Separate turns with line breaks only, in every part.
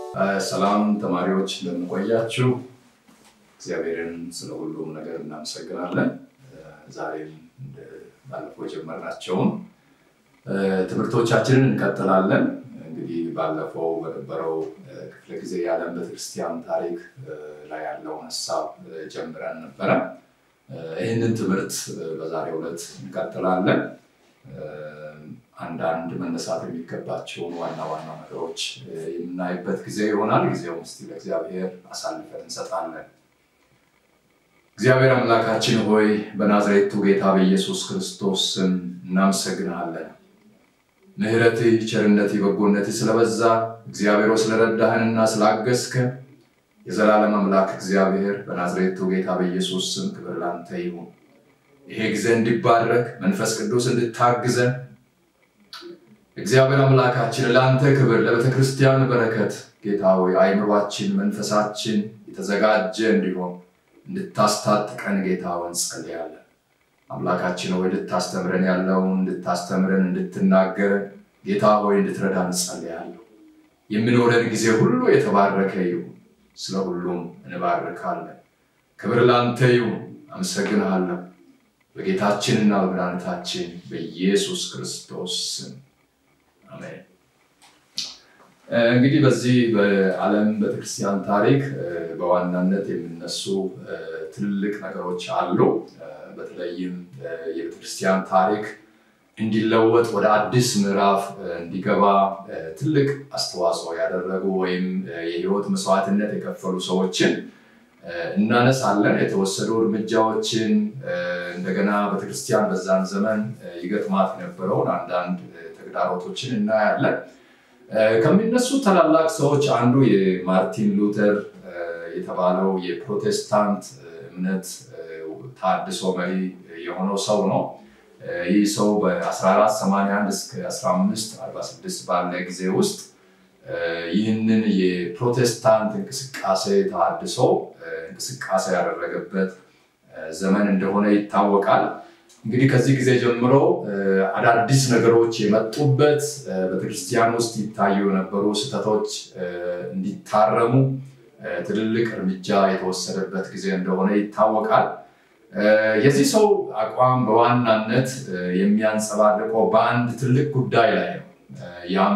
ሰላም ተማሪዎች እንደምንቆያችሁ፣ እግዚአብሔርን ስለ ሁሉም ነገር እናመሰግናለን። ዛሬም ባለፈው የጀመርናቸውን ትምህርቶቻችንን እንቀጥላለን። እንግዲህ ባለፈው በነበረው ክፍለ ጊዜ የዓለም ቤተክርስቲያን ታሪክ ላይ ያለውን ሀሳብ ጀምረን ነበረ። ይህንን ትምህርት በዛሬው ዕለት እንቀጥላለን። አንዳንድ መነሳት የሚገባቸውን ዋና ዋና ነገሮች የምናይበት ጊዜ ይሆናል። ጊዜውም እስቲ ለእግዚአብሔር አሳልፈን እንሰጣለን። እግዚአብሔር አምላካችን ሆይ በናዝሬቱ ጌታ በኢየሱስ ክርስቶስ ስም እናመሰግንሃለን። ምሕረትህ፣ ቸርነትህ፣ በጎነትህ ስለበዛ እግዚአብሔር ስለረዳህንና ስላገዝከን የዘላለም አምላክ እግዚአብሔር በናዝሬቱ ጌታ በኢየሱስ ስም ክብር ላንተ ይሁን። ይሄ ጊዜ እንዲባረክ መንፈስ ቅዱስ እንድታግዘን እግዚአብሔር አምላካችን ለአንተ ክብር ለቤተ ክርስቲያን በረከት ጌታ ሆይ አይምሯችን መንፈሳችን የተዘጋጀ እንዲሆን እንድታስታጥቀን ጌታ ሆይ እንጸልያለን። አምላካችን ሆይ እንድታስተምረን ያለውን እንድታስተምረን እንድትናገረን ጌታ ሆይ እንድትረዳ እንጸልያለሁ። የሚኖረን ጊዜ ሁሉ የተባረከ ይሁን። ስለ ሁሉም እንባርካለን። ክብር ለአንተ ይሁን። አመሰግንሃለሁ በጌታችንና በመድኃኒታችን በኢየሱስ ክርስቶስ ስም አሜን። እንግዲህ በዚህ በዓለም ቤተክርስቲያን ታሪክ በዋናነት የሚነሱ ትልልቅ ነገሮች አሉ። በተለይም የቤተክርስቲያን ታሪክ እንዲለወጥ ወደ አዲስ ምዕራፍ እንዲገባ ትልቅ አስተዋጽኦ ያደረጉ ወይም የህይወት መስዋዕትነት የከፈሉ ሰዎችን እናነሳለን። የተወሰዱ እርምጃዎችን እንደገና ቤተክርስቲያን በዛን ዘመን ይገጥማት የነበረውን አንዳንድ ተግዳሮቶችን እናያለን። ከሚነሱ ታላላቅ ሰዎች አንዱ የማርቲን ሉተር የተባለው የፕሮቴስታንት እምነት ታድሶ መሪ የሆነው ሰው ነው። ይህ ሰው በ1481 እስከ 1546 ባለ ጊዜ ውስጥ ይህንን የፕሮቴስታንት እንቅስቃሴ ተሃድሶ እንቅስቃሴ ያደረገበት ዘመን እንደሆነ ይታወቃል። እንግዲህ ከዚህ ጊዜ ጀምሮ አዳዲስ ነገሮች የመጡበት ቤተክርስቲያን ውስጥ ይታዩ የነበሩ ስህተቶች እንዲታረሙ ትልልቅ እርምጃ የተወሰደበት ጊዜ እንደሆነ ይታወቃል። የዚህ ሰው አቋም በዋናነት የሚያንጸባርቀው በአንድ ትልቅ ጉዳይ ላይ ነው። ያም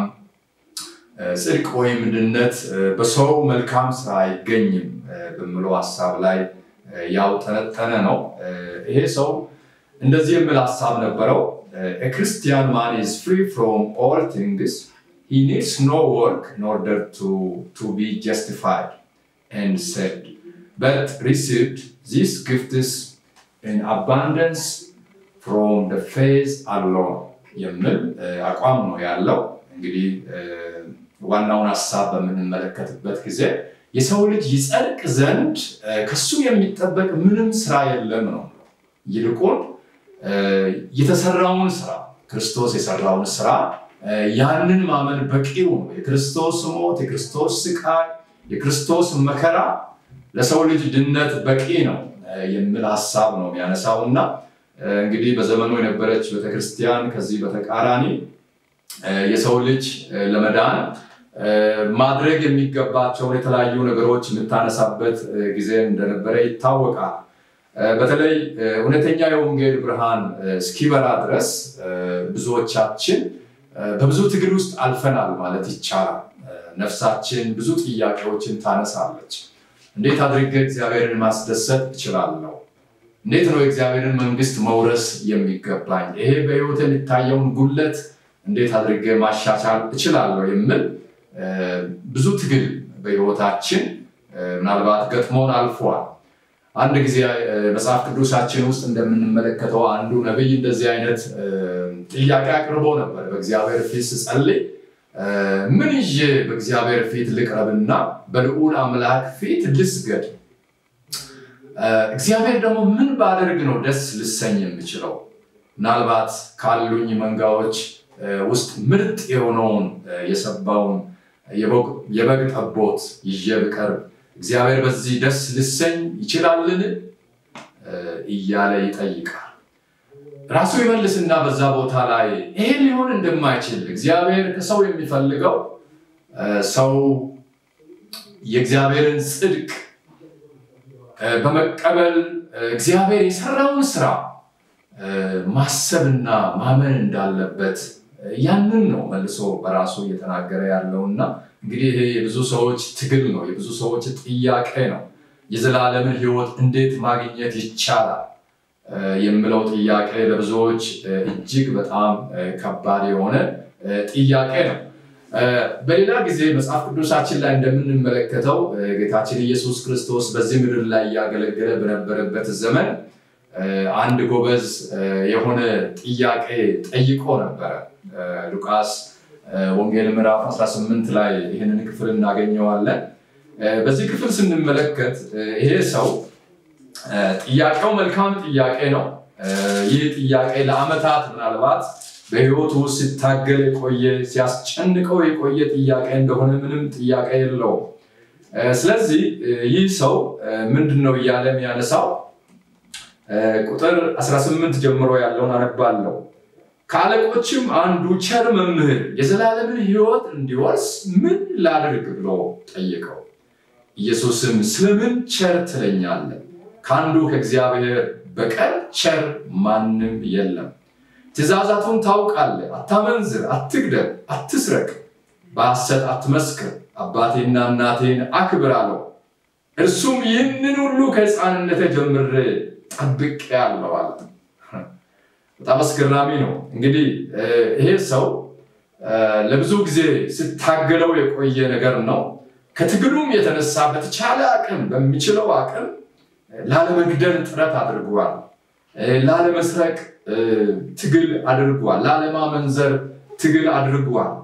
ጽድቅ ወይም ድነት በሰው መልካም ስራ አይገኝም በሚለው ሀሳብ ላይ ያውጠነጠነ ነው። ይሄ ሰው እንደዚህ የሚል ሀሳብ ነበረው። ክርስቲያን ማን ኢዝ ፍሪ ፍሮም ኦል ቲንግስ ሂ ኒድስ ኖ ወርክ ኢን ኦርደር ቱ ቢ ጀስቲፋይድ ኤንድ ሴቭድ በት ሪሲቭድ ዚስ ጊፍትስ ኢን አባንደንስ ፍሮም ደ ፌዝ አሎን የሚል አቋም ነው ያለው። እንግዲህ ዋናውን ሀሳብ በምንመለከትበት ጊዜ የሰው ልጅ ይጸድቅ ዘንድ ከሱ የሚጠበቅ ምንም ስራ የለም ነው። ይልቁን የተሰራውን ስራ ክርስቶስ የሰራውን ስራ ያንን ማመን በቂው ነው። የክርስቶስ ሞት፣ የክርስቶስ ስቃይ፣ የክርስቶስ መከራ ለሰው ልጅ ድነት በቂ ነው የሚል ሀሳብ ነው የሚያነሳው እና እንግዲህ በዘመኑ የነበረች ቤተክርስቲያን ከዚህ በተቃራኒ የሰው ልጅ ለመዳን ማድረግ የሚገባቸውን የተለያዩ ነገሮች የምታነሳበት ጊዜ እንደነበረ ይታወቃል። በተለይ እውነተኛ የወንጌል ብርሃን እስኪበራ ድረስ ብዙዎቻችን በብዙ ትግል ውስጥ አልፈናል ማለት ይቻላል። ነፍሳችን ብዙ ጥያቄዎችን ታነሳለች። እንዴት አድርጌ እግዚአብሔርን ማስደሰት እችላለሁ? እንዴት ነው የእግዚአብሔርን መንግስት መውረስ የሚገባኝ? ይሄ በህይወት የሚታየውን ጉለት እንዴት አድርጌ ማሻሻል እችላለሁ? የሚል ብዙ ትግል በህይወታችን ምናልባት ገጥሞን አልፏል። አንድ ጊዜ መጽሐፍ ቅዱሳችን ውስጥ እንደምንመለከተው አንዱ ነቢይ እንደዚህ አይነት ጥያቄ አቅርቦ ነበር። በእግዚአብሔር ፊት ስጸልይ ምን ይዤ በእግዚአብሔር ፊት ልቅረብና በልዑል አምላክ ፊት ልስገድ? እግዚአብሔር ደግሞ ምን ባደርግ ነው ደስ ልሰኝ የምችለው? ምናልባት ካሉኝ መንጋዎች ውስጥ ምርጥ የሆነውን የሰባውን የበግ ጠቦት ይዤ ብቀርብ እግዚአብሔር በዚህ ደስ ልሰኝ ይችላልን? እያለ ይጠይቃል። ራሱ ይመልስና በዛ ቦታ ላይ ይሄ ሊሆን እንደማይችል እግዚአብሔር ከሰው የሚፈልገው ሰው የእግዚአብሔርን ጽድቅ በመቀበል እግዚአብሔር የሰራውን ስራ ማሰብና ማመን እንዳለበት ያንን ነው መልሶ በራሱ እየተናገረ ያለው እና እንግዲህ ይሄ የብዙ ሰዎች ትግል ነው፣ የብዙ ሰዎች ጥያቄ ነው። የዘላለምን ሕይወት እንዴት ማግኘት ይቻላል የምለው ጥያቄ ለብዙዎች እጅግ በጣም ከባድ የሆነ ጥያቄ ነው። በሌላ ጊዜ መጽሐፍ ቅዱሳችን ላይ እንደምንመለከተው ጌታችን ኢየሱስ ክርስቶስ በዚህ ምድር ላይ እያገለገለ በነበረበት ዘመን አንድ ጎበዝ የሆነ ጥያቄ ጠይቆ ነበረ። ሉቃስ ወንጌል ምዕራፍ 18 ላይ ይህንን ክፍል እናገኘዋለን። በዚህ ክፍል ስንመለከት ይሄ ሰው ጥያቄው መልካም ጥያቄ ነው። ይህ ጥያቄ ለዓመታት ምናልባት በሕይወቱ ውስጥ ሲታገል የቆየ ሲያስጨንቀው የቆየ ጥያቄ እንደሆነ ምንም ጥያቄ የለውም። ስለዚህ ይህ ሰው ምንድን ነው እያለ የሚያነሳው ቁጥር 18 ጀምሮ ያለውን አነባለሁ። ከአለቆችም አንዱ ቸር መምህር የዘላለምን ሕይወት እንዲወርስ ምን ላድርግ ብሎ ጠየቀው። ኢየሱስም ስለምን ቸር ትለኛለህ? ከአንዱ ከእግዚአብሔር በቀር ቸር ማንም የለም። ትእዛዛቱን ታውቃለህ። አታመንዝር፣ አትግደል፣ አትስረቅ፣ በሐሰት አትመስክር፣ አባቴና እናቴን አክብር አለው። እርሱም ይህንን ሁሉ ከሕፃንነቴ ጀምሬ ጠብቄአለሁ አለ። በጣም አስገራሚ ነው። እንግዲህ ይሄ ሰው ለብዙ ጊዜ ስታገለው የቆየ ነገር ነው። ከትግሉም የተነሳ በተቻለ አቅም በሚችለው አቅም ላለመግደል ጥረት አድርጓል። ላለመስረቅ ትግል አድርጓል። ላለማመንዘር ትግል አድርጓል።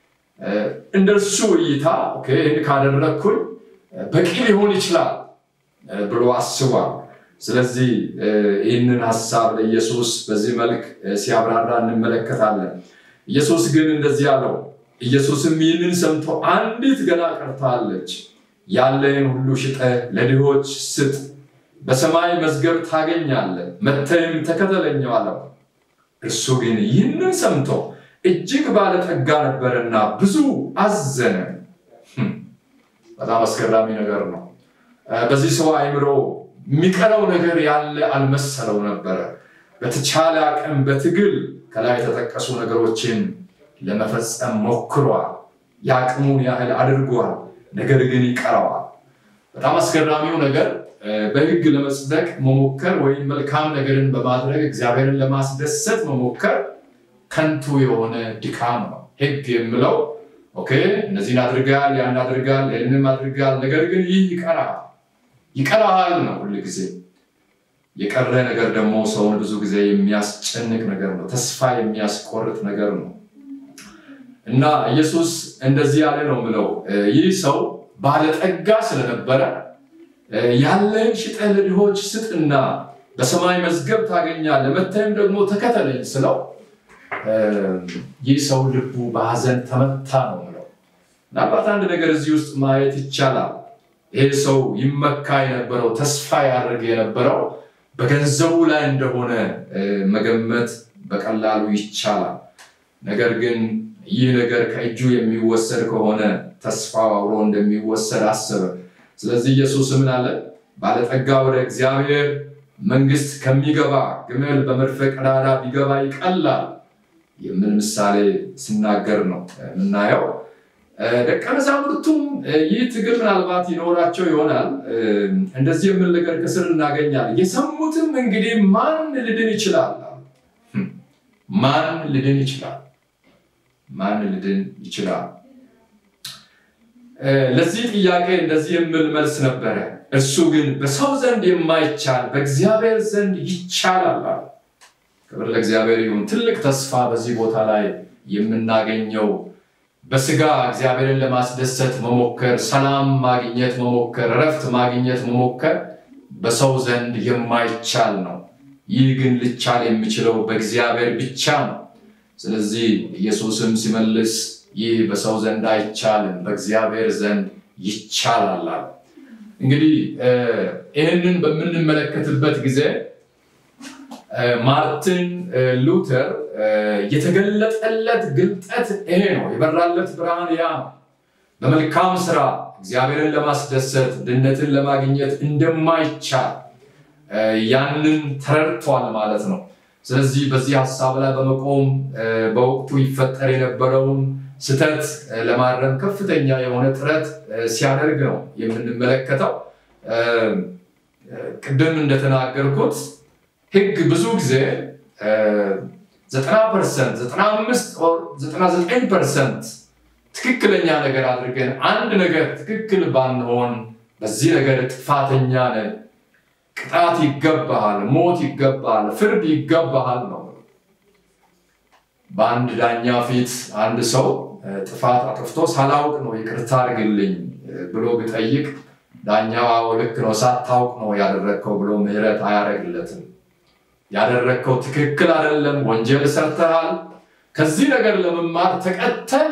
እንደርሱ እይታ ይህን ካደረግኩኝ በቂ ሊሆን ይችላል ብሎ አስቧል። ስለዚህ ይህንን ሀሳብ ለኢየሱስ በዚህ መልክ ሲያብራራ እንመለከታለን። ኢየሱስ ግን እንደዚህ አለው። ኢየሱስም ይህንን ሰምቶ አንዲት ገና ቀርታለች፣ ያለህን ሁሉ ሽጠህ ለድሆች ስጥ፣ በሰማይ መዝገብ ታገኛለህ፣ መተህም ተከተለኝ አለው። እርሱ ግን ይህንን ሰምቶ እጅግ ባለጠጋ ነበረና ብዙ አዘነ። በጣም አስገራሚ ነገር ነው። በዚህ ሰው አእምሮ የሚቀረው ነገር ያለ አልመሰለው ነበረ። በተቻለ አቅም በትግል ከላይ የተጠቀሱ ነገሮችን ለመፈጸም ሞክሯል። የአቅሙን ያህል አድርጓል። ነገር ግን ይቀረዋል። በጣም አስገራሚው ነገር በሕግ ለመጽደቅ መሞከር ወይም መልካም ነገርን በማድረግ እግዚአብሔርን ለማስደሰት መሞከር ከንቱ የሆነ ድካም ነው። ሕግ የምለው ኦኬ እነዚህን አድርጋል፣ ያን አድርጋል፣ ይህንም አድርጋል፣ ነገር ግን ይህ ይቀራል ይቀራል ነው ሁል ጊዜ። የቀረ ነገር ደግሞ ሰውን ብዙ ጊዜ የሚያስጨንቅ ነገር ነው፣ ተስፋ የሚያስቆርጥ ነገር ነው። እና ኢየሱስ እንደዚህ ያለ ነው ምለው ይህ ሰው ባለጠጋ ስለነበረ ያለን ሽጠህ ለድሆች ስጥና በሰማይ መዝገብ ታገኛለህ፣ መተህም ደግሞ ተከተለኝ ስለው ይህ ሰው ልቡ በሐዘን ተመታ ነው ምለው። ምናልባት አንድ ነገር እዚህ ውስጥ ማየት ይቻላል። ይህ ሰው ይመካ የነበረው ተስፋ ያደርግ የነበረው በገንዘቡ ላይ እንደሆነ መገመት በቀላሉ ይቻላል። ነገር ግን ይህ ነገር ከእጁ የሚወሰድ ከሆነ ተስፋው አብሮ እንደሚወሰድ አሰበ። ስለዚህ ኢየሱስ ምን አለ? ባለጠጋ ወደ እግዚአብሔር መንግሥት ከሚገባ ግመል በመርፌ ቀዳዳ ቢገባ ይቀላል የምን ምሳሌ ሲናገር ነው የምናየው። ደቀ መዛሙርቱም ይህ ትግል ምናልባት ይኖራቸው ይሆናል። እንደዚህ የምል ነገር ከስር እናገኛለን። የሰሙትም እንግዲህ ማን ልድን ይችላል? ማን ልድን ይችላል? ማን ልድን ይችላል? ለዚህ ጥያቄ እንደዚህ የምል መልስ ነበረ። እርሱ ግን በሰው ዘንድ የማይቻል በእግዚአብሔር ዘንድ ይቻላል። ክብር ለእግዚአብሔር ይሁን። ትልቅ ተስፋ በዚህ ቦታ ላይ የምናገኘው በስጋ እግዚአብሔርን ለማስደሰት መሞከር፣ ሰላም ማግኘት መሞከር፣ እረፍት ማግኘት መሞከር በሰው ዘንድ የማይቻል ነው። ይህ ግን ሊቻል የሚችለው በእግዚአብሔር ብቻ ነው። ስለዚህ ኢየሱስም ሲመልስ ይህ በሰው ዘንድ አይቻልም፣ በእግዚአብሔር ዘንድ ይቻላል። እንግዲህ ይህንን በምንመለከትበት ጊዜ ማርቲን ሉተር የተገለጠለት ግልጠት ይሄ ነው። የበራለት ብርሃን ያ ነው። በመልካም ስራ እግዚአብሔርን ለማስደሰት ድነትን ለማግኘት እንደማይቻል ያንን ተረድቷል ማለት ነው። ስለዚህ በዚህ ሀሳብ ላይ በመቆም በወቅቱ ይፈጠር የነበረውን ስህተት ለማረም ከፍተኛ የሆነ ጥረት ሲያደርግ ነው የምንመለከተው። ቅድም እንደተናገርኩት ሕግ ብዙ ጊዜ ዘጠና ፐርሰንት ዘጠና አምስት ዘጠና ዘጠኝ ፐርሰንት ትክክለኛ ነገር አድርገን አንድ ነገር ትክክል ባንሆን በዚህ ነገር ጥፋተኛ ነን፣ ቅጣት ይገባሃል፣ ሞት ይገባሃል፣ ፍርድ ይገባሃል ነው። በአንድ ዳኛ ፊት አንድ ሰው ጥፋት አጥፍቶ ሳላውቅ ነው ይቅርታ አድርግልኝ ብሎ ቢጠይቅ ዳኛው ልክ ነው ሳታውቅ ነው ያደረግከው ብሎ ምህረት አያደርግለትም። ያደረግከው ትክክል አይደለም፣ ወንጀል ሰርተሃል፣ ከዚህ ነገር ለመማር ተቀጥተህ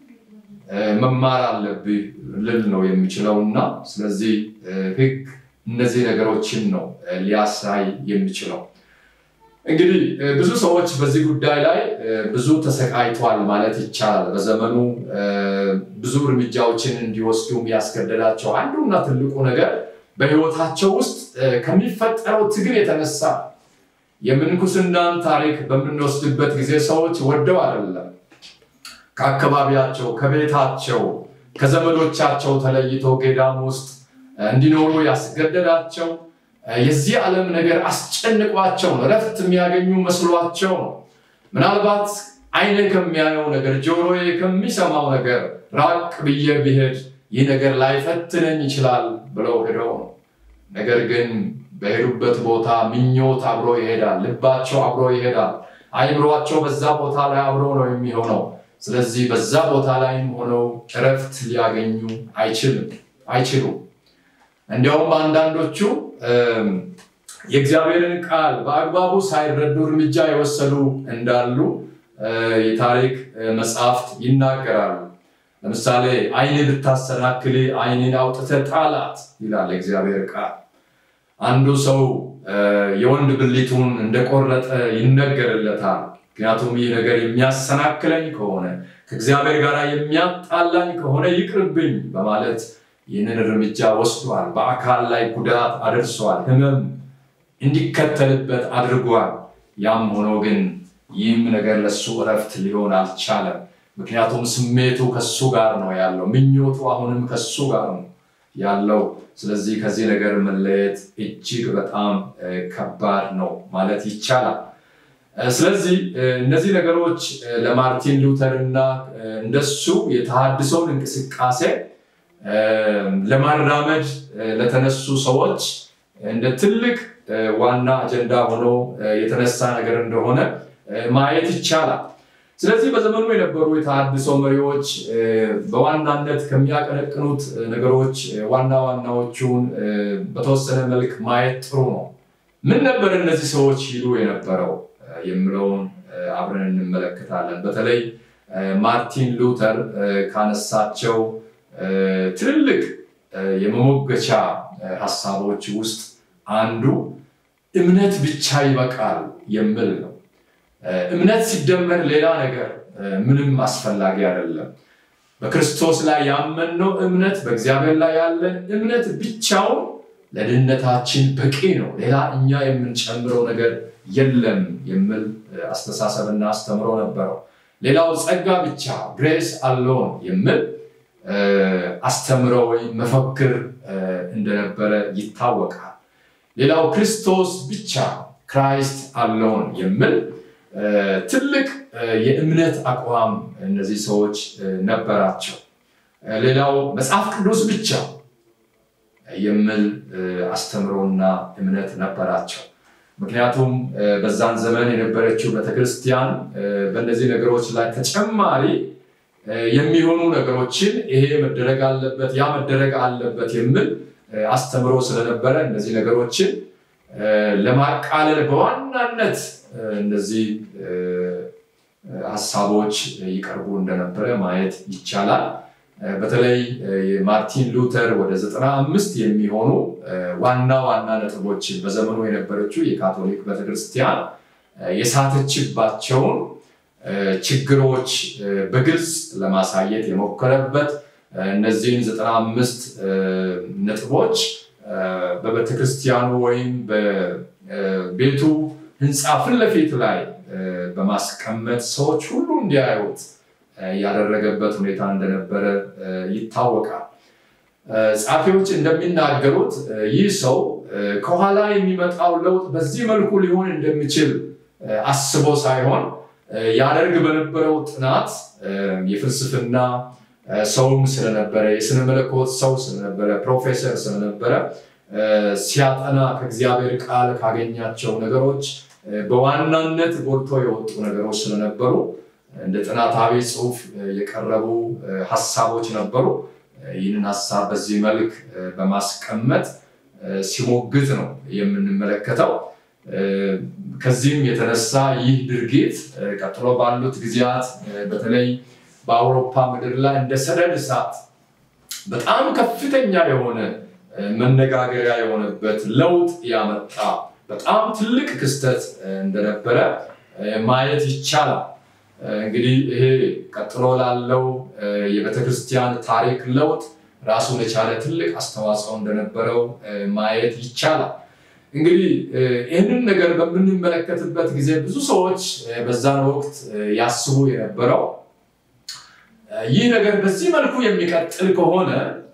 መማር አለብህ ልል ነው የሚችለው እና ስለዚህ ህግ እነዚህ ነገሮችን ነው ሊያሳይ የሚችለው። እንግዲህ ብዙ ሰዎች በዚህ ጉዳይ ላይ ብዙ ተሰቃይቷል ማለት ይቻላል። በዘመኑ ብዙ እርምጃዎችን እንዲወስዱም ያስገደዳቸው አንዱና ትልቁ ነገር በህይወታቸው ውስጥ ከሚፈጠረው ትግል የተነሳ የምንኩስናን ታሪክ በምንወስድበት ጊዜ ሰዎች ወደው አይደለም ከአካባቢያቸው፣ ከቤታቸው፣ ከዘመዶቻቸው ተለይቶ ገዳም ውስጥ እንዲኖሩ ያስገደዳቸው የዚህ ዓለም ነገር አስጨንቋቸው ነው። እረፍት የሚያገኙ መስሏቸው ነው። ምናልባት አይኔ ከሚያየው ነገር፣ ጆሮዬ ከሚሰማው ነገር ራቅ ብዬ ብሄድ ይህ ነገር ላይፈትነኝ ይችላል ብለው ሄደው ነው። ነገር ግን በሄዱበት ቦታ ምኞት አብሮ ይሄዳል፣ ልባቸው አብሮ ይሄዳል፣ አይምሯቸው በዛ ቦታ ላይ አብሮ ነው የሚሆነው። ስለዚህ በዛ ቦታ ላይም ሆነው እረፍት ሊያገኙ አይችልም አይችሉም። እንዲያውም አንዳንዶቹ የእግዚአብሔርን ቃል በአግባቡ ሳይረዱ እርምጃ የወሰዱ እንዳሉ የታሪክ መጽሐፍት ይናገራሉ። ለምሳሌ ዓይን ብታሰናክል ዓይንን አውጥተህ ጣላት ይላል የእግዚአብሔር ቃል። አንዱ ሰው የወንድ ብልቱን እንደቆረጠ ይነገርለታል። ምክንያቱም ይህ ነገር የሚያሰናክለኝ ከሆነ ከእግዚአብሔር ጋር የሚያጣላኝ ከሆነ ይቅርብኝ በማለት ይህንን እርምጃ ወስዷል። በአካል ላይ ጉዳት አድርሷል። ሕመም እንዲከተልበት አድርጓል። ያም ሆኖ ግን ይህም ነገር ለሱ እረፍት ሊሆን አልቻለም። ምክንያቱም ስሜቱ ከሱ ጋር ነው ያለው፣ ምኞቱ አሁንም ከሱ ጋር ነው ያለው። ስለዚህ ከዚህ ነገር መለየት እጅግ በጣም ከባድ ነው ማለት ይቻላል። ስለዚህ እነዚህ ነገሮች ለማርቲን ሉተር እና እንደሱ የተሃድሶውን እንቅስቃሴ ለማራመድ ለተነሱ ሰዎች እንደ ትልቅ ዋና አጀንዳ ሆኖ የተነሳ ነገር እንደሆነ ማየት ይቻላል። ስለዚህ በዘመኑ የነበሩ የተሃድሶ መሪዎች በዋናነት ከሚያቀነቅኑት ነገሮች ዋና ዋናዎቹን በተወሰነ መልክ ማየት ጥሩ ነው። ምን ነበር እነዚህ ሰዎች ይሉ የነበረው የሚለውን አብረን እንመለከታለን። በተለይ ማርቲን ሉተር ካነሳቸው ትልልቅ የመሞገቻ ሀሳቦች ውስጥ አንዱ እምነት ብቻ ይበቃል የሚል ነው። እምነት ሲደመር ሌላ ነገር ምንም አስፈላጊ አይደለም። በክርስቶስ ላይ ያመንነው እምነት፣ በእግዚአብሔር ላይ ያለን እምነት ብቻውን ለድነታችን በቂ ነው። ሌላ እኛ የምንጨምረው ነገር የለም የሚል አስተሳሰብና አስተምሮ ነበረው። ሌላው ጸጋ ብቻ ግሬስ አሎን የሚል አስተምሮ ወይም መፈክር እንደነበረ ይታወቃል። ሌላው ክርስቶስ ብቻ ክራይስት አሎን የሚል ትልቅ የእምነት አቋም እነዚህ ሰዎች ነበራቸው። ሌላው መጽሐፍ ቅዱስ ብቻ የሚል አስተምሮና እምነት ነበራቸው። ምክንያቱም በዛን ዘመን የነበረችው ቤተክርስቲያን በእነዚህ ነገሮች ላይ ተጨማሪ የሚሆኑ ነገሮችን ይሄ መደረግ አለበት፣ ያ መደረግ አለበት የሚል አስተምሮ ስለነበረ እነዚህ ነገሮችን ለማቃለል በዋናነት እነዚህ ሀሳቦች ይቀርቡ እንደነበረ ማየት ይቻላል። በተለይ ማርቲን ሉተር ወደ ዘጠና አምስት የሚሆኑ ዋና ዋና ነጥቦችን በዘመኑ የነበረችው የካቶሊክ ቤተክርስቲያን የሳተችባቸውን ችግሮች በግልጽ ለማሳየት የሞከረበት እነዚህን ዘጠና አምስት ነጥቦች በቤተክርስቲያኑ ወይም በቤቱ ህንፃ ፊት ለፊት ላይ በማስቀመጥ ሰዎች ሁሉ እንዲያዩት ያደረገበት ሁኔታ እንደነበረ ይታወቃል። ጸሐፊዎች እንደሚናገሩት ይህ ሰው ከኋላ የሚመጣው ለውጥ በዚህ መልኩ ሊሆን እንደሚችል አስቦ ሳይሆን ያደርግ በነበረው ጥናት የፍልስፍና ሰውም ስለነበረ የስነ መለኮት ሰው ስለነበረ ፕሮፌሰር ስለነበረ ሲያጠና ከእግዚአብሔር ቃል ካገኛቸው ነገሮች በዋናነት ጎልቶ የወጡ ነገሮች ስለነበሩ እንደ ጥናታዊ ጽሑፍ የቀረቡ ሀሳቦች ነበሩ። ይህንን ሀሳብ በዚህ መልክ በማስቀመጥ ሲሞግት ነው የምንመለከተው። ከዚህም የተነሳ ይህ ድርጊት ቀጥሎ ባሉት ጊዜያት በተለይ በአውሮፓ ምድር ላይ እንደ ሰደድ እሳት በጣም ከፍተኛ የሆነ መነጋገሪያ የሆነበት ለውጥ ያመጣ በጣም ትልቅ ክስተት እንደነበረ ማየት ይቻላል። እንግዲህ ይሄ ቀጥሎ ላለው የቤተክርስቲያን ታሪክ ለውጥ ራሱን የቻለ ትልቅ አስተዋጽኦ እንደነበረው ማየት ይቻላል። እንግዲህ ይህንን ነገር በምንመለከትበት ጊዜ ብዙ ሰዎች በዛን ወቅት ያስቡ የነበረው ይህ ነገር በዚህ መልኩ የሚቀጥል ከሆነ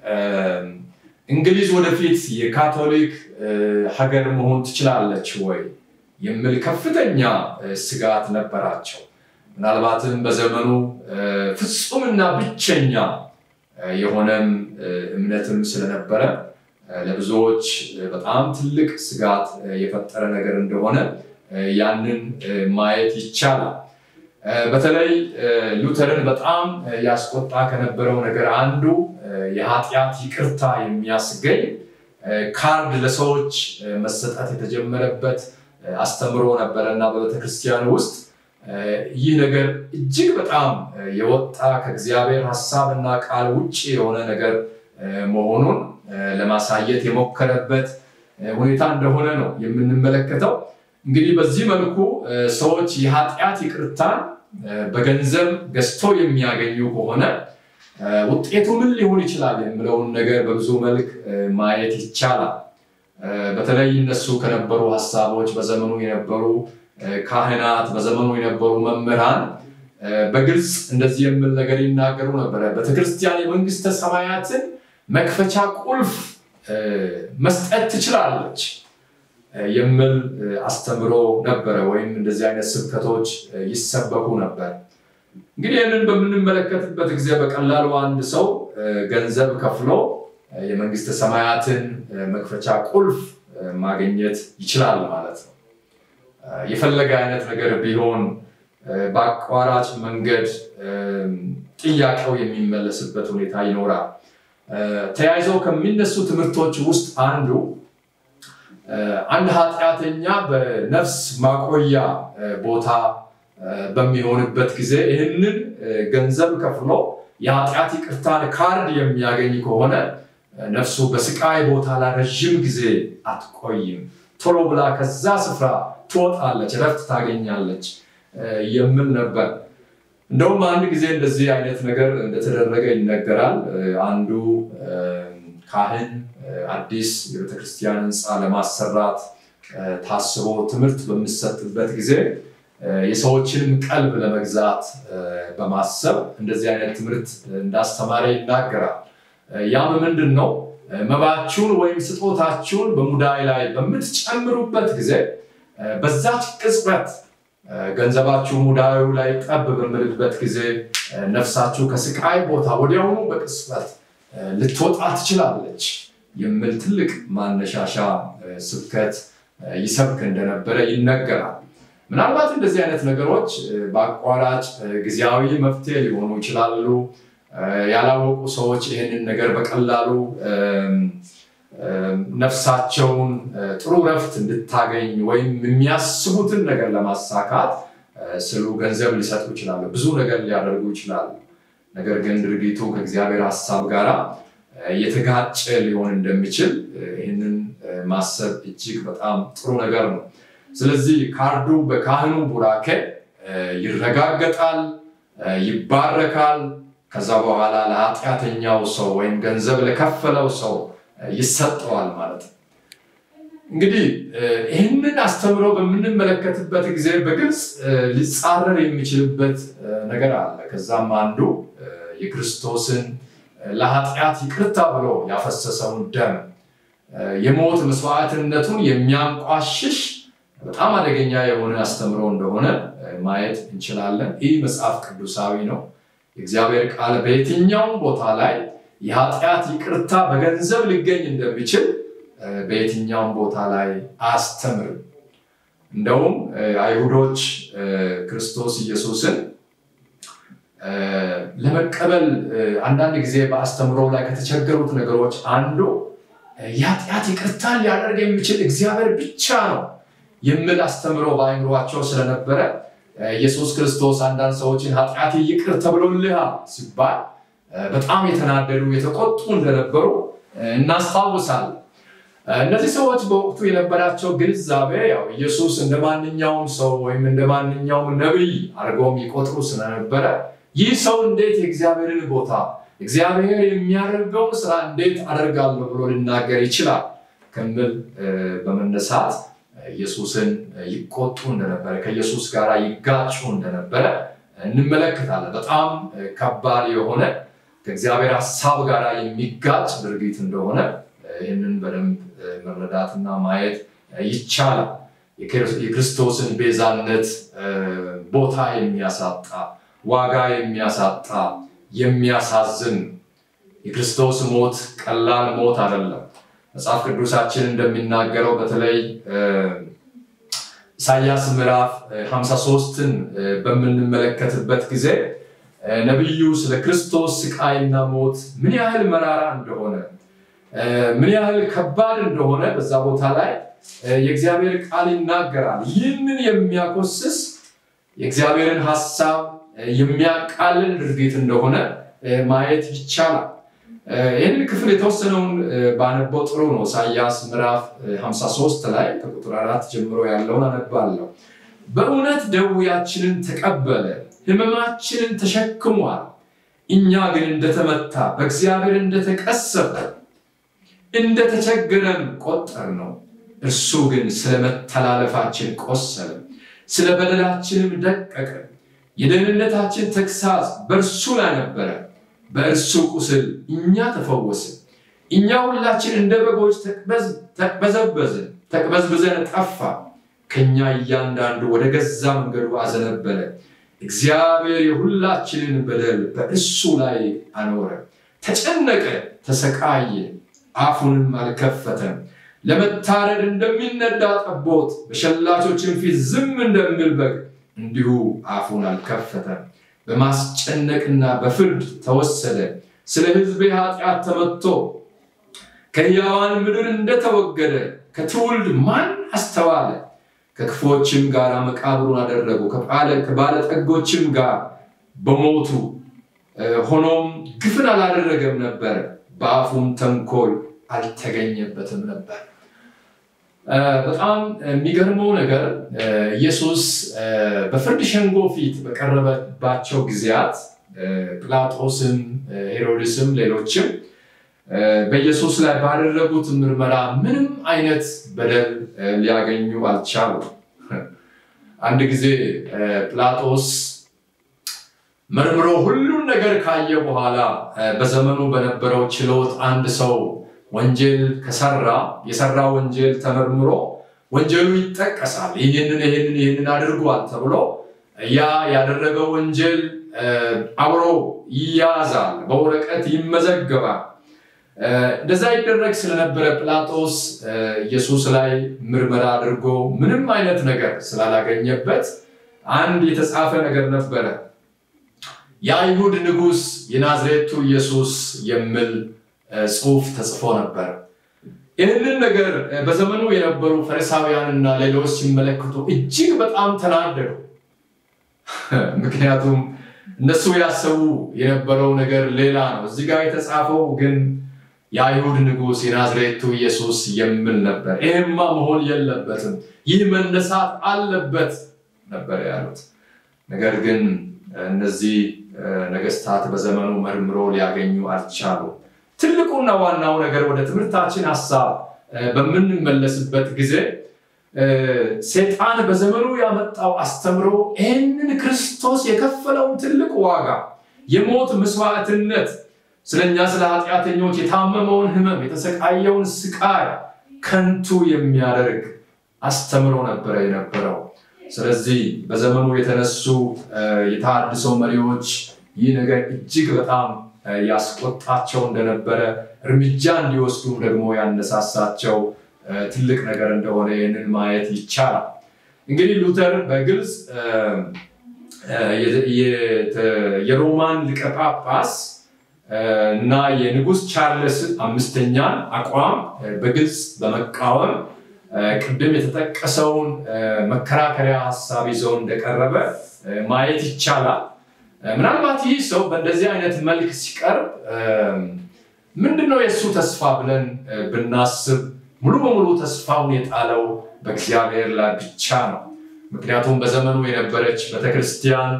እንግሊዝ ወደፊት የካቶሊክ ሀገር መሆን ትችላለች ወይ የሚል ከፍተኛ ስጋት ነበራቸው። ምናልባትም በዘመኑ ፍጹምና ብቸኛ የሆነም እምነትም ስለነበረ ለብዙዎች በጣም ትልቅ ስጋት የፈጠረ ነገር እንደሆነ ያንን ማየት ይቻላል። በተለይ ሉተርን በጣም ያስቆጣ ከነበረው ነገር አንዱ የኃጢአት ይቅርታ የሚያስገኝ ካርድ ለሰዎች መሰጠት የተጀመረበት አስተምሮ ነበረ እና በቤተክርስቲያን ውስጥ ይህ ነገር እጅግ በጣም የወጣ ከእግዚአብሔር ሀሳብና ቃል ውጭ የሆነ ነገር መሆኑን ለማሳየት የሞከረበት ሁኔታ እንደሆነ ነው የምንመለከተው። እንግዲህ በዚህ መልኩ ሰዎች የኃጢአት ይቅርታን በገንዘብ ገዝቶ የሚያገኙ ከሆነ ውጤቱ ምን ሊሆን ይችላል የሚለውን ነገር በብዙ መልክ ማየት ይቻላል። በተለይ እነሱ ከነበሩ ሀሳቦች በዘመኑ የነበሩ ካህናት፣ በዘመኑ የነበሩ መምህራን በግልጽ እንደዚህ የሚል ነገር ይናገሩ ነበረ። ቤተክርስቲያን የመንግስተ ሰማያትን መክፈቻ ቁልፍ መስጠት ትችላለች የሚል አስተምሮ ነበረ፣ ወይም እንደዚህ አይነት ስብከቶች ይሰበኩ ነበር። እንግዲህ ይህንን በምንመለከትበት ጊዜ በቀላሉ አንድ ሰው ገንዘብ ከፍሎ የመንግስተ ሰማያትን መክፈቻ ቁልፍ ማግኘት ይችላል ማለት ነው። የፈለገ አይነት ነገር ቢሆን በአቋራጭ መንገድ ጥያቄው የሚመለስበት ሁኔታ ይኖራል። ተያይዘው ከሚነሱ ትምህርቶች ውስጥ አንዱ አንድ ኃጢአተኛ በነፍስ ማቆያ ቦታ በሚሆንበት ጊዜ ይህንን ገንዘብ ከፍሎ የኃጢአት ይቅርታን ካርድ የሚያገኝ ከሆነ ነፍሱ በስቃይ ቦታ ላይ ረዥም ጊዜ አትቆይም፣ ቶሎ ብላ ከዛ ስፍራ ትወጣለች፣ ረፍት ታገኛለች የሚል ነበር። እንደውም አንድ ጊዜ እንደዚህ አይነት ነገር እንደተደረገ ይነገራል። አንዱ ካህን አዲስ የቤተክርስቲያን ህንፃ ለማሰራት ታስቦ ትምህርት በሚሰጥበት ጊዜ የሰዎችንም ቀልብ ለመግዛት በማሰብ እንደዚህ አይነት ትምህርት እንዳስተማረ ይናገራል። ያም ምንድን ነው? መባችሁን ወይም ስጦታችሁን በሙዳይ ላይ በምትጨምሩበት ጊዜ በዛች ቅጽበት ገንዘባችሁ ሙዳዩ ላይ ጠብ በምልበት ጊዜ ነፍሳችሁ ከስቃይ ቦታ ወዲያውኑ በቅጽበት ልትወጣ ትችላለች የሚል ትልቅ ማነሻሻ ስብከት ይሰብክ እንደነበረ ይነገራል። ምናልባት እንደዚህ አይነት ነገሮች በአቋራጭ ጊዜያዊ መፍትሄ ሊሆኑ ይችላሉ። ያላወቁ ሰዎች ይህንን ነገር በቀላሉ ነፍሳቸውን ጥሩ ረፍት እንድታገኝ ወይም የሚያስቡትን ነገር ለማሳካት ስሉ ገንዘብ ሊሰጡ ይችላሉ። ብዙ ነገር ሊያደርጉ ይችላሉ። ነገር ግን ድርጊቱ ከእግዚአብሔር ሀሳብ ጋር የተጋጨ ሊሆን እንደሚችል ይህንን ማሰብ እጅግ በጣም ጥሩ ነገር ነው። ስለዚህ ካርዱ በካህኑ ቡራኬ ይረጋገጣል፣ ይባረካል። ከዛ በኋላ ለኃጢአተኛው ሰው ወይም ገንዘብ ለከፈለው ሰው ይሰጠዋል ማለት ነው። እንግዲህ ይህንን አስተምሮ በምንመለከትበት ጊዜ በግልጽ ሊጻረር የሚችልበት ነገር አለ። ከዛም አንዱ የክርስቶስን ለኃጢአት ይቅርታ ብሎ ያፈሰሰውን ደም የሞት መስዋዕትነቱን የሚያንቋሽሽ በጣም አደገኛ የሆነ አስተምሮ እንደሆነ ማየት እንችላለን። ይህ መጽሐፍ ቅዱሳዊ ነው። የእግዚአብሔር ቃል በየትኛውም ቦታ ላይ የኃጢአት ይቅርታ በገንዘብ ሊገኝ እንደሚችል በየትኛውም ቦታ ላይ አስተምርም። እንደውም አይሁዶች ክርስቶስ ኢየሱስን ለመቀበል አንዳንድ ጊዜ በአስተምሮ ላይ ከተቸገሩት ነገሮች አንዱ የኃጢአት ይቅርታ ሊያደርግ የሚችል እግዚአብሔር ብቻ ነው የሚል አስተምሮ በአይምሯቸው ስለነበረ ኢየሱስ ክርስቶስ አንዳንድ ሰዎችን ኃጢአት ይቅር ተብሎልሃል ሲባል በጣም የተናደዱ የተቆጡ እንደነበሩ እናስታውሳለን። እነዚህ ሰዎች በወቅቱ የነበራቸው ግንዛቤ ያው ኢየሱስ እንደ ማንኛውም ሰው ወይም እንደ ማንኛውም ነቢይ አድርገው የሚቆጥሩ ስለነበረ ይህ ሰው እንዴት የእግዚአብሔርን ቦታ እግዚአብሔር የሚያደርገውን ስራ እንዴት አደርጋለሁ ብሎ ሊናገር ይችላል ከሚል በመነሳት ኢየሱስን ይቆጡ እንደነበረ ከኢየሱስ ጋር ይጋጩ እንደነበረ እንመለከታለን። በጣም ከባድ የሆነ ከእግዚአብሔር ሀሳብ ጋር የሚጋጭ ድርጊት እንደሆነ ይህንን በደንብ መረዳትና ማየት ይቻላል። የክርስቶስን ቤዛነት ቦታ የሚያሳጣ ዋጋ የሚያሳጣ የሚያሳዝን የክርስቶስ ሞት ቀላል ሞት አይደለም። መጽሐፍ ቅዱሳችን እንደሚናገረው በተለይ ኢሳያስ ምዕራፍ 53ን በምንመለከትበት ጊዜ ነቢዩ ስለ ክርስቶስ ስቃይና ሞት ምን ያህል መራራ እንደሆነ ምን ያህል ከባድ እንደሆነ በዛ ቦታ ላይ የእግዚአብሔር ቃል ይናገራል። ይህንን የሚያኮስስ የእግዚአብሔርን ሀሳብ የሚያቃልል ድርጊት እንደሆነ ማየት ይቻላል። ይህንን ክፍል የተወሰነውን ባነበው ጥሩ ነው። ኢሳያስ ምዕራፍ 53 ላይ ከቁጥር አራት ጀምሮ ያለውን አነባለሁ። በእውነት ደዌያችንን ተቀበለ፣ ሕመማችንን ተሸክሟል። እኛ ግን እንደተመታ በእግዚአብሔር እንደተቀሰፈ እንደተቸገረም ቆጠር ነው። እርሱ ግን ስለ መተላለፋችን ቆሰለ፣ ስለ በደላችንም ደቀቀ። የደህንነታችን ተግሳጽ በእርሱ ላይ ነበረ፣ በእርሱ ቁስል እኛ ተፈወስን። እኛ ሁላችን እንደ በጎች ተቅበዘበዝን፣ ተቅበዝብዘን ጠፋ። ከእኛ እያንዳንዱ ወደ ገዛ መንገዱ አዘነበለ። እግዚአብሔር የሁላችንን በደል በእሱ ላይ አኖረ። ተጨነቀ፣ ተሰቃየ፣ አፉንም አልከፈተም። ለመታረድ እንደሚነዳ ጠቦት በሸላቾችን ፊት ዝም እንደሚል በግ እንዲሁ አፉን አልከፈተም። በማስጨነቅና በፍርድ ተወሰደ። ስለ ሕዝቤ ኃጢአት ተመትቶ ከሕያዋን ምድር እንደተወገደ ከትውልድ ማን አስተዋለ? ከክፎችም ጋር መቃብሩን አደረጉ፣ ከባለጠጎችም ጋር በሞቱ ሆኖም ግፍን አላደረገም ነበር፣ በአፉም ተንኮል አልተገኘበትም ነበር። በጣም የሚገርመው ነገር ኢየሱስ በፍርድ ሸንጎ ፊት በቀረበባቸው ጊዜያት ጲላጦስም፣ ሄሮድስም ሌሎችም በኢየሱስ ላይ ባደረጉት ምርመራ ምንም አይነት በደል ሊያገኙ አልቻሉም። አንድ ጊዜ ጲላጦስ መርምሮ ሁሉን ነገር ካየ በኋላ በዘመኑ በነበረው ችሎት አንድ ሰው ወንጀል ከሰራ የሰራ ወንጀል ተመርምሮ ወንጀሉ ይጠቀሳል። ይህንን ይህንን ይህንን አድርጓል ተብሎ ያ ያደረገው ወንጀል አብሮ ይያዛል፣ በወረቀት ይመዘገባል። እንደዛ ይደረግ ስለነበረ ጲላጦስ ኢየሱስ ላይ ምርመራ አድርጎ ምንም አይነት ነገር ስላላገኘበት አንድ የተጻፈ ነገር ነበረ። የአይሁድ ንጉሥ የናዝሬቱ ኢየሱስ የሚል ጽሑፍ ተጽፎ ነበር። ይህንን ነገር በዘመኑ የነበሩ ፈሪሳውያንና ሌሎች ሲመለከቱ እጅግ በጣም ተናደዱ። ምክንያቱም እነሱ ያሰቡ የነበረው ነገር ሌላ ነው። እዚህ ጋር የተጻፈው ግን የአይሁድ ንጉሥ የናዝሬቱ ኢየሱስ የሚል ነበር። ይህማ መሆን የለበትም፣ ይህ መነሳት አለበት ነበር ያሉት። ነገር ግን እነዚህ ነገስታት በዘመኑ መርምሮ ሊያገኙ አልቻሉ። ትልቁና ዋናው ነገር ወደ ትምህርታችን ሀሳብ በምንመለስበት ጊዜ ሴጣን በዘመኑ ያመጣው አስተምሮ ይህንን ክርስቶስ የከፈለውን ትልቅ ዋጋ የሞት መስዋዕትነት ስለኛ ስለ ኃጢአተኞች የታመመውን ህመም የተሰቃየውን ስቃይ ከንቱ የሚያደርግ አስተምሮ ነበረ የነበረው። ስለዚህ በዘመኑ የተነሱ የተሃድሶ መሪዎች ይህ ነገር እጅግ በጣም ያስቆጣቸው እንደነበረ እርምጃ እንዲወስዱም ደግሞ ያነሳሳቸው ትልቅ ነገር እንደሆነ ይህንን ማየት ይቻላል። እንግዲህ ሉተር በግልጽ የሮማን ሊቀ ጳጳስ እና የንጉሥ ቻርልስ አምስተኛን አቋም በግልጽ በመቃወም ቅድም የተጠቀሰውን መከራከሪያ ሀሳብ ይዘው እንደቀረበ ማየት ይቻላል። ምናልባት ይህ ሰው በእንደዚህ አይነት መልክ ሲቀርብ ምንድነው የእሱ ተስፋ ብለን ብናስብ ሙሉ በሙሉ ተስፋውን የጣለው በእግዚአብሔር ላይ ብቻ ነው። ምክንያቱም በዘመኑ የነበረች ቤተክርስቲያን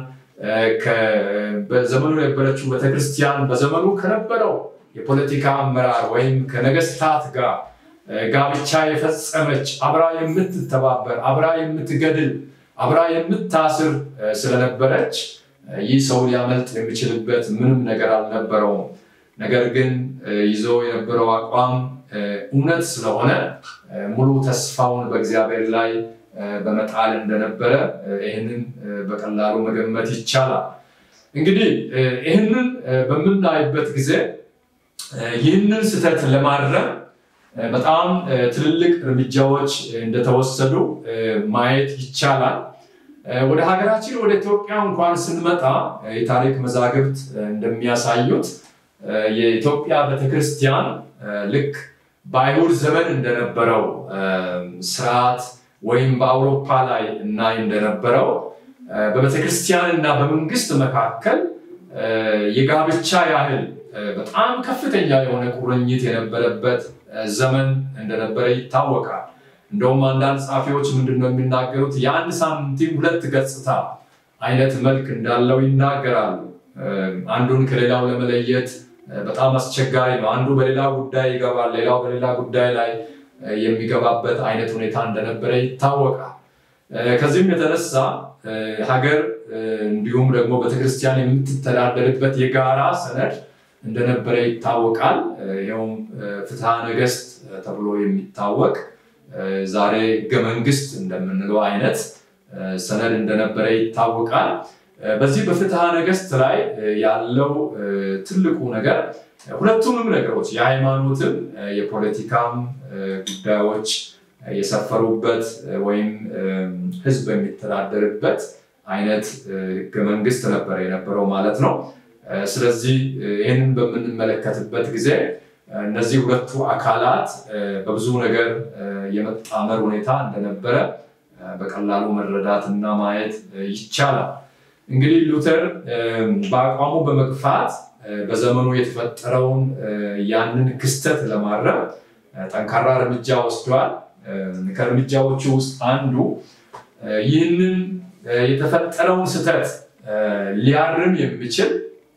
በዘመኑ የነበረችው ቤተክርስቲያን በዘመኑ ከነበረው የፖለቲካ አመራር ወይም ከነገስታት ጋር ጋብቻ የፈጸመች አብራ የምትተባበር አብራ የምትገድል አብራ የምታስር ስለነበረች ይህ ሰው ሊያመልጥ የሚችልበት ምንም ነገር አልነበረውም። ነገር ግን ይዞ የነበረው አቋም እውነት ስለሆነ ሙሉ ተስፋውን በእግዚአብሔር ላይ በመጣል እንደነበረ ይህንን በቀላሉ መገመት ይቻላል። እንግዲህ ይህንን በምናይበት ጊዜ ይህንን ስህተት ለማረም በጣም ትልልቅ እርምጃዎች እንደተወሰዱ ማየት ይቻላል። ወደ ሀገራችን ወደ ኢትዮጵያ እንኳን ስንመጣ የታሪክ መዛግብት እንደሚያሳዩት የኢትዮጵያ ቤተክርስቲያን ልክ በአይሁድ ዘመን እንደነበረው ስርዓት ወይም በአውሮፓ ላይ እናይ እንደነበረው በቤተክርስቲያን እና በመንግስት መካከል የጋብቻ ያህል በጣም ከፍተኛ የሆነ ቁርኝት የነበረበት ዘመን እንደነበረ ይታወቃል። እንደውም አንዳንድ ጸሐፊዎች ምንድን ነው የሚናገሩት የአንድ ሳንቲም ሁለት ገጽታ አይነት መልክ እንዳለው ይናገራሉ። አንዱን ከሌላው ለመለየት በጣም አስቸጋሪ ነው። አንዱ በሌላ ጉዳይ ይገባል፣ ሌላው በሌላ ጉዳይ ላይ የሚገባበት አይነት ሁኔታ እንደነበረ ይታወቃል። ከዚህም የተነሳ ሀገር እንዲሁም ደግሞ ቤተክርስቲያን የምትተዳደርበት የጋራ ሰነድ እንደነበረ ይታወቃል። ይኸውም ፍትሐ ነገስት ተብሎ የሚታወቅ ዛሬ ህገ መንግስት እንደምንለው አይነት ሰነድ እንደነበረ ይታወቃል። በዚህ በፍትሐ ነገስት ላይ ያለው ትልቁ ነገር ሁለቱንም ነገሮች የሃይማኖትም የፖለቲካም ጉዳዮች የሰፈሩበት ወይም ህዝብ የሚተዳደርበት አይነት ህገ መንግስት ነበር የነበረው ማለት ነው። ስለዚህ ይህንን በምንመለከትበት ጊዜ እነዚህ ሁለቱ አካላት በብዙ ነገር የመጣመር ሁኔታ እንደነበረ በቀላሉ መረዳት እና ማየት ይቻላል። እንግዲህ ሉተር በአቋሙ በመግፋት በዘመኑ የተፈጠረውን ያንን ክስተት ለማረም ጠንካራ እርምጃ ወስዷል። ከእርምጃዎቹ ውስጥ አንዱ ይህንን የተፈጠረውን ስህተት ሊያርም የሚችል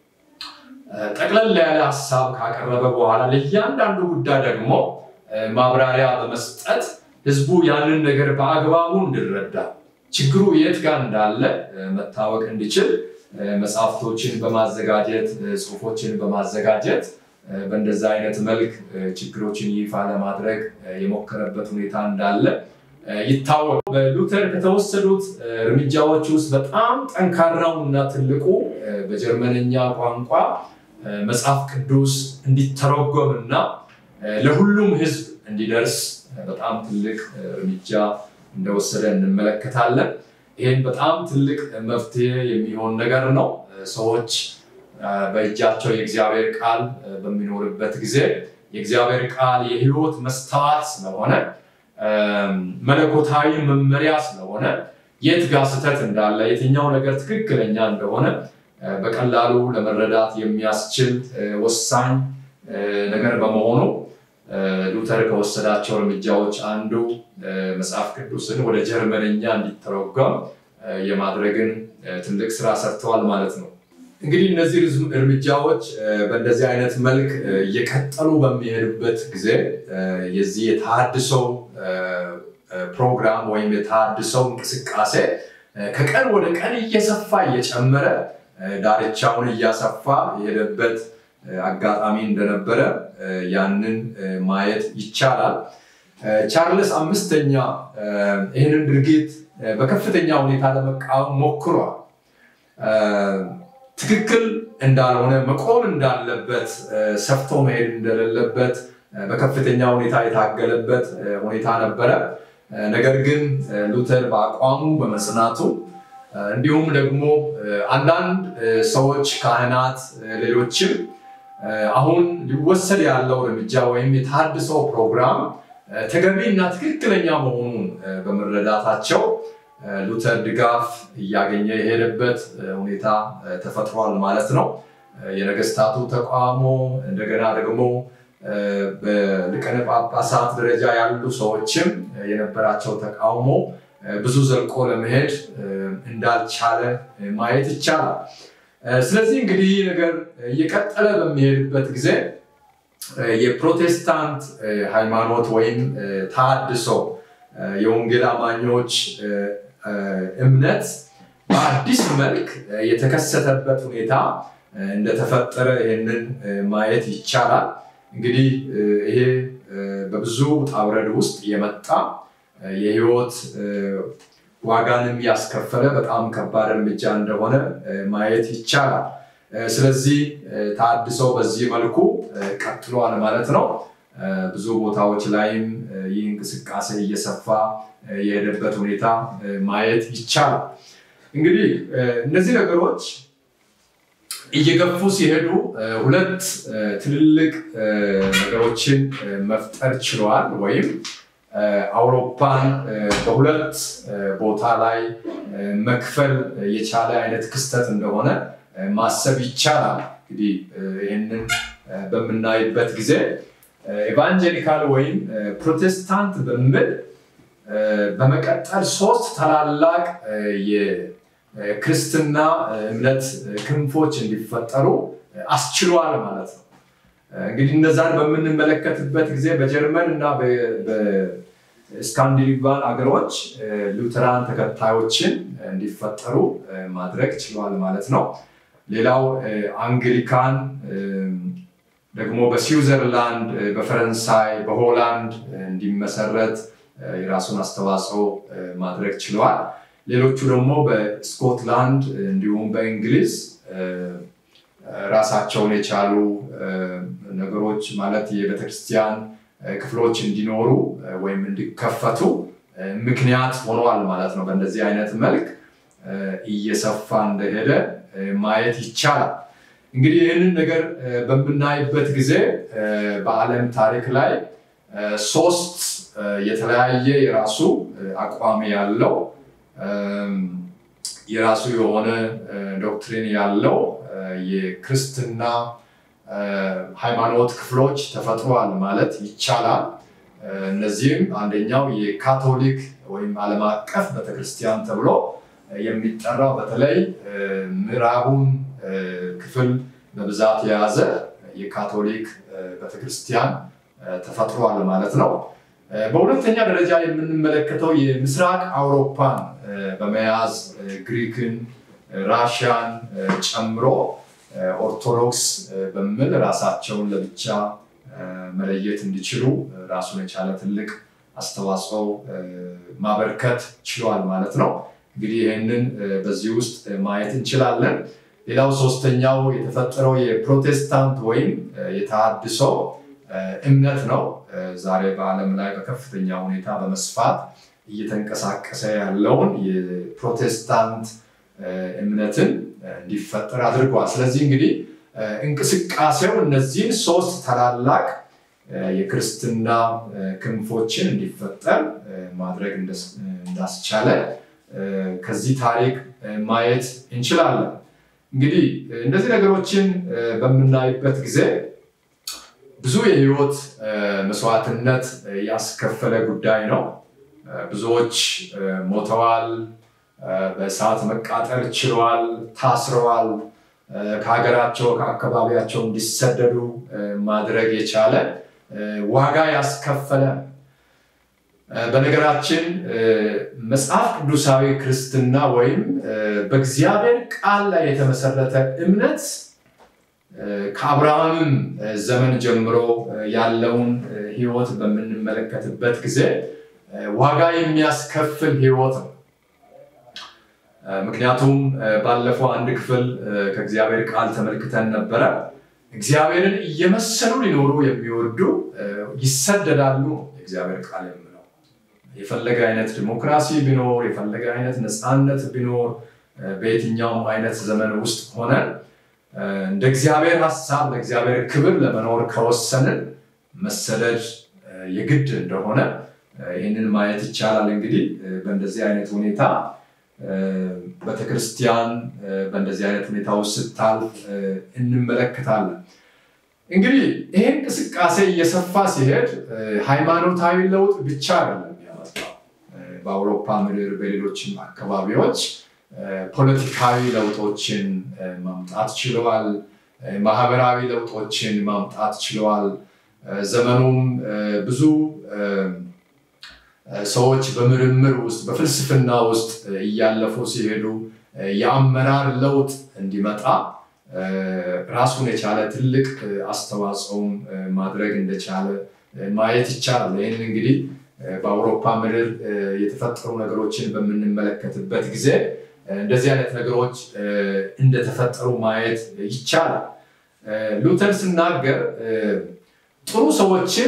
ጠቅለል ያለ ሀሳብ ካቀረበ በኋላ ለእያንዳንዱ ጉዳይ ደግሞ ማብራሪያ በመስጠት ህዝቡ ያንን ነገር በአግባቡ እንዲረዳ ችግሩ የት ጋር እንዳለ መታወቅ እንዲችል መጽሐፍቶችን በማዘጋጀት ጽሁፎችን በማዘጋጀት በእንደዛ አይነት መልክ ችግሮችን ይፋ ለማድረግ የሞከረበት ሁኔታ እንዳለ ይታወቅ። በሉተር ከተወሰዱት እርምጃዎች ውስጥ በጣም ጠንካራው እና ትልቁ በጀርመንኛ ቋንቋ መጽሐፍ ቅዱስ እንዲተረጎም እና ለሁሉም ህዝብ እንዲደርስ በጣም ትልቅ እርምጃ እንደወሰደ እንመለከታለን። ይህም በጣም ትልቅ መፍትሄ የሚሆን ነገር ነው። ሰዎች በእጃቸው የእግዚአብሔር ቃል በሚኖርበት ጊዜ የእግዚአብሔር ቃል የህይወት መስተዋት ስለሆነ መለኮታዊ መመሪያ ስለሆነ የት ጋር ስህተት እንዳለ የትኛው ነገር ትክክለኛ እንደሆነ በቀላሉ ለመረዳት የሚያስችል ወሳኝ ነገር በመሆኑ ሉተር ከወሰዳቸው እርምጃዎች አንዱ መጽሐፍ ቅዱስን ወደ ጀርመንኛ እንዲተረጎም የማድረግን ትልቅ ስራ ሰርተዋል ማለት ነው። እንግዲህ እነዚህ እርምጃዎች በእንደዚህ አይነት መልክ እየቀጠሉ በሚሄዱበት ጊዜ የዚህ የተሃድሶው ፕሮግራም ወይም የተሃድሶው እንቅስቃሴ ከቀን ወደ ቀን እየሰፋ እየጨመረ ዳርቻውን እያሰፋ የሄደበት አጋጣሚ እንደነበረ ያንን ማየት ይቻላል። ቻርልስ አምስተኛ ይህንን ድርጊት በከፍተኛ ሁኔታ ለመቃወም ሞክሯል። ትክክል እንዳልሆነ መቆም እንዳለበት ሰፍቶ መሄድ እንደሌለበት በከፍተኛ ሁኔታ የታገለበት ሁኔታ ነበረ። ነገር ግን ሉተር በአቋሙ በመጽናቱ እንዲሁም ደግሞ አንዳንድ ሰዎች፣ ካህናት፣ ሌሎችም አሁን ሊወሰድ ያለው እርምጃ ወይም የተሃድሶ ፕሮግራም ተገቢ እና ትክክለኛ መሆኑን በመረዳታቸው ሉተር ድጋፍ እያገኘ የሄደበት ሁኔታ ተፈጥሯል ማለት ነው። የነገስታቱ ተቃውሞ እንደገና ደግሞ በሊቃነ ጳጳሳት ደረጃ ያሉ ሰዎችም የነበራቸው ተቃውሞ ብዙ ዘልቆ ለመሄድ እንዳልቻለ ማየት ይቻላል። ስለዚህ እንግዲህ ይህ ነገር እየቀጠለ በሚሄድበት ጊዜ የፕሮቴስታንት ሃይማኖት ወይም ተሃድሶ የወንጌል አማኞች እምነት በአዲስ መልክ የተከሰተበት ሁኔታ እንደተፈጠረ ይህንን ማየት ይቻላል። እንግዲህ ይሄ በብዙ ውጣ ውረድ ውስጥ የመጣ የህይወት ዋጋንም ያስከፈለ በጣም ከባድ እርምጃ እንደሆነ ማየት ይቻላል። ስለዚህ ተሃድሶ በዚህ መልኩ ቀጥሏል ማለት ነው። ብዙ ቦታዎች ላይም ይህ እንቅስቃሴ እየሰፋ የሄደበት ሁኔታ ማየት ይቻላል። እንግዲህ እነዚህ ነገሮች እየገፉ ሲሄዱ ሁለት ትልልቅ ነገሮችን መፍጠር ችለዋል ወይም አውሮፓን በሁለት ቦታ ላይ መክፈል የቻለ አይነት ክስተት እንደሆነ ማሰብ ይቻላል። እንግዲህ ይህንን በምናይበት ጊዜ ኤቫንጀሊካል ወይም ፕሮቴስታንት በሚል በመቀጠል ሶስት ታላላቅ የክርስትና እምነት ክንፎች እንዲፈጠሩ አስችሏል ማለት ነው። እንግዲህ እነዛን በምንመለከትበት ጊዜ በጀርመን እና በስካንዲኔቫን አገሮች ሉተራን ተከታዮችን እንዲፈጠሩ ማድረግ ችሏል ማለት ነው። ሌላው አንግሊካን ደግሞ በስዊዘርላንድ፣ በፈረንሳይ፣ በሆላንድ እንዲመሰረት የራሱን አስተዋጽኦ ማድረግ ችለዋል። ሌሎቹ ደግሞ በስኮትላንድ እንዲሁም በእንግሊዝ ራሳቸውን የቻሉ ነገሮች ማለት የቤተክርስቲያን ክፍሎች እንዲኖሩ ወይም እንዲከፈቱ ምክንያት ሆኗል ማለት ነው። በእንደዚህ አይነት መልክ እየሰፋ እንደሄደ ማየት ይቻላል። እንግዲህ ይህንን ነገር በምናይበት ጊዜ በዓለም ታሪክ ላይ ሶስት የተለያየ የራሱ አቋም ያለው የራሱ የሆነ ዶክትሪን ያለው የክርስትና ሃይማኖት ክፍሎች ተፈጥሯል ማለት ይቻላል። እነዚህም አንደኛው የካቶሊክ ወይም ዓለም አቀፍ ቤተክርስቲያን ተብሎ የሚጠራው በተለይ ምዕራቡን ክፍል በብዛት የያዘ የካቶሊክ ቤተክርስቲያን ተፈጥሯል ማለት ነው። በሁለተኛ ደረጃ የምንመለከተው የምስራቅ አውሮፓን በመያዝ ግሪክን፣ ራሽያን ጨምሮ ኦርቶዶክስ በሚል ራሳቸውን ለብቻ መለየት እንዲችሉ ራሱን የቻለ ትልቅ አስተዋጽኦ ማበርከት ችሏል ማለት ነው። እንግዲህ ይህንን በዚህ ውስጥ ማየት እንችላለን። ሌላው ሶስተኛው የተፈጠረው የፕሮቴስታንት ወይም የተሃድሶ እምነት ነው። ዛሬ በዓለም ላይ በከፍተኛ ሁኔታ በመስፋት እየተንቀሳቀሰ ያለውን የፕሮቴስታንት እምነትን እንዲፈጠር አድርጓል። ስለዚህ እንግዲህ እንቅስቃሴው እነዚህን ሶስት ታላላቅ የክርስትና ክንፎችን እንዲፈጠር ማድረግ እንዳስቻለ ከዚህ ታሪክ ማየት እንችላለን። እንግዲህ እነዚህ ነገሮችን በምናይበት ጊዜ ብዙ የህይወት መስዋዕትነት ያስከፈለ ጉዳይ ነው። ብዙዎች ሞተዋል፣ በእሳት መቃጠል ችለዋል፣ ታስረዋል፣ ከሀገራቸው ከአካባቢያቸው እንዲሰደዱ ማድረግ የቻለ ዋጋ ያስከፈለ በነገራችን መጽሐፍ ቅዱሳዊ ክርስትና ወይም በእግዚአብሔር ቃል ላይ የተመሰረተ እምነት ከአብርሃምም ዘመን ጀምሮ ያለውን ሕይወት በምንመለከትበት ጊዜ ዋጋ የሚያስከፍል ሕይወት ነው። ምክንያቱም ባለፈው አንድ ክፍል ከእግዚአብሔር ቃል ተመልክተን ነበረ። እግዚአብሔርን እየመሰሉ ሊኖሩ የሚወዱ ይሰደዳሉ። የእግዚአብሔር ቃል የምለው የፈለገ አይነት ዲሞክራሲ ቢኖር የፈለገ አይነት ነፃነት ቢኖር በየትኛውም አይነት ዘመን ውስጥ ሆነን እንደ እግዚአብሔር ሀሳብ ለእግዚአብሔር ክብር ለመኖር ከወሰንን መሰደድ የግድ እንደሆነ ይህንን ማየት ይቻላል። እንግዲህ በእንደዚህ አይነት ሁኔታ ቤተክርስቲያን በእንደዚህ አይነት ሁኔታ ውስጥ ስታልፍ እንመለከታለን። እንግዲህ ይህ እንቅስቃሴ እየሰፋ ሲሄድ ሃይማኖታዊ ለውጥ ብቻ አይደለም ያመጣው። በአውሮፓ ምድር፣ በሌሎችም አካባቢዎች ፖለቲካዊ ለውጦችን ማምጣት ችለዋል። ማህበራዊ ለውጦችን ማምጣት ችለዋል። ዘመኑም ብዙ ሰዎች በምርምር ውስጥ በፍልስፍና ውስጥ እያለፉ ሲሄዱ የአመራር ለውጥ እንዲመጣ ራሱን የቻለ ትልቅ አስተዋጽኦም ማድረግ እንደቻለ ማየት ይቻላል። ይህን እንግዲህ በአውሮፓ ምድር የተፈጠሩ ነገሮችን በምንመለከትበት ጊዜ እንደዚህ አይነት ነገሮች እንደተፈጠሩ ማየት ይቻላል። ሉተር ሲናገር ጥሩ ሰዎችን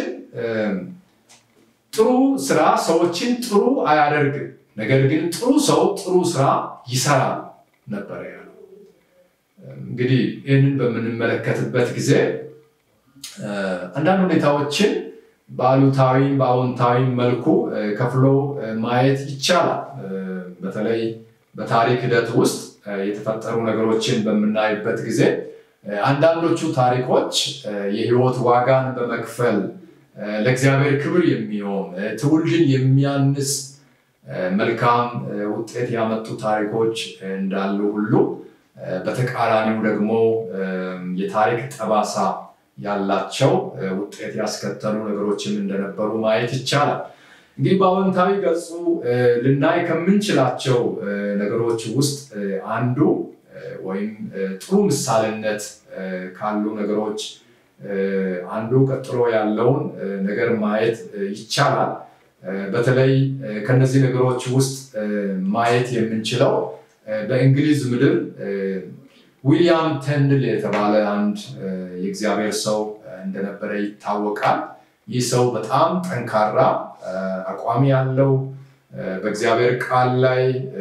ጥሩ ስራ ሰዎችን ጥሩ አያደርግም፣ ነገር ግን ጥሩ ሰው ጥሩ ስራ ይሰራል ነበረ ያለው። እንግዲህ ይህንን በምንመለከትበት ጊዜ አንዳንድ ሁኔታዎችን በአሉታዊም በአዎንታዊም መልኩ ከፍሎ ማየት ይቻላል። በተለይ በታሪክ ሂደት ውስጥ የተፈጠሩ ነገሮችን በምናይበት ጊዜ አንዳንዶቹ ታሪኮች የህይወት ዋጋን በመክፈል ለእግዚአብሔር ክብር የሚሆን ትውልድን የሚያንስ መልካም ውጤት ያመጡ ታሪኮች እንዳሉ ሁሉ በተቃራኒው ደግሞ የታሪክ ጠባሳ ያላቸው ውጤት ያስከተሉ ነገሮችም እንደነበሩ ማየት ይቻላል። እንግዲህ በአዎንታዊ ገጹ ልናይ ከምንችላቸው ነገሮች ውስጥ አንዱ ወይም ጥሩ ምሳሌነት ካሉ ነገሮች አንዱ ቀጥሎ ያለውን ነገር ማየት ይቻላል። በተለይ ከነዚህ ነገሮች ውስጥ ማየት የምንችለው በእንግሊዝ ምድር ዊሊያም ቴንድል የተባለ አንድ የእግዚአብሔር ሰው እንደነበረ ይታወቃል። ይህ ሰው በጣም ጠንካራ አቋም ያለው በእግዚአብሔር ቃል ላይ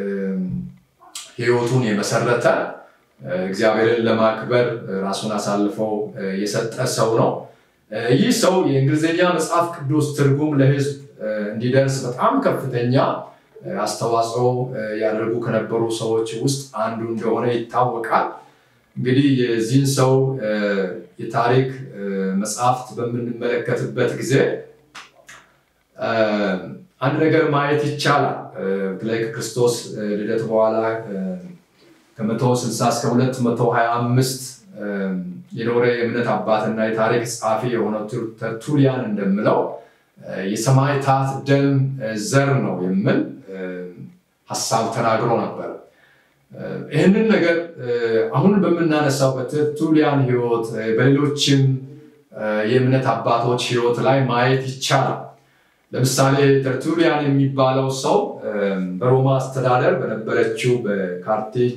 ሕይወቱን የመሰረተ እግዚአብሔርን ለማክበር ራሱን አሳልፈው የሰጠ ሰው ነው። ይህ ሰው የእንግሊዝኛ መጽሐፍ ቅዱስ ትርጉም ለሕዝብ እንዲደርስ በጣም ከፍተኛ አስተዋጽኦ ያደርጉ ከነበሩ ሰዎች ውስጥ አንዱ እንደሆነ ይታወቃል። እንግዲህ የዚህን ሰው የታሪክ መጽሐፍት በምንመለከትበት ጊዜ አንድ ነገር ማየት ይቻላል። በተለይ ከክርስቶስ ልደት በኋላ ከመቶ ስልሳ እስከ ሁለት መቶ ሀያ አምስት የኖረ የእምነት አባትና የታሪክ ጸሐፊ የሆነው ተርቱሊያን እንደምለው የሰማዕታት ደም ዘር ነው የሚል ሀሳብ ተናግሮ ነበር። ይህንን ነገር አሁን በምናነሳው በተርቱሊያን ሕይወት በሌሎችም የእምነት አባቶች ሕይወት ላይ ማየት ይቻላል። ለምሳሌ ተርቱሊያን የሚባለው ሰው በሮማ አስተዳደር በነበረችው በካርቴጅ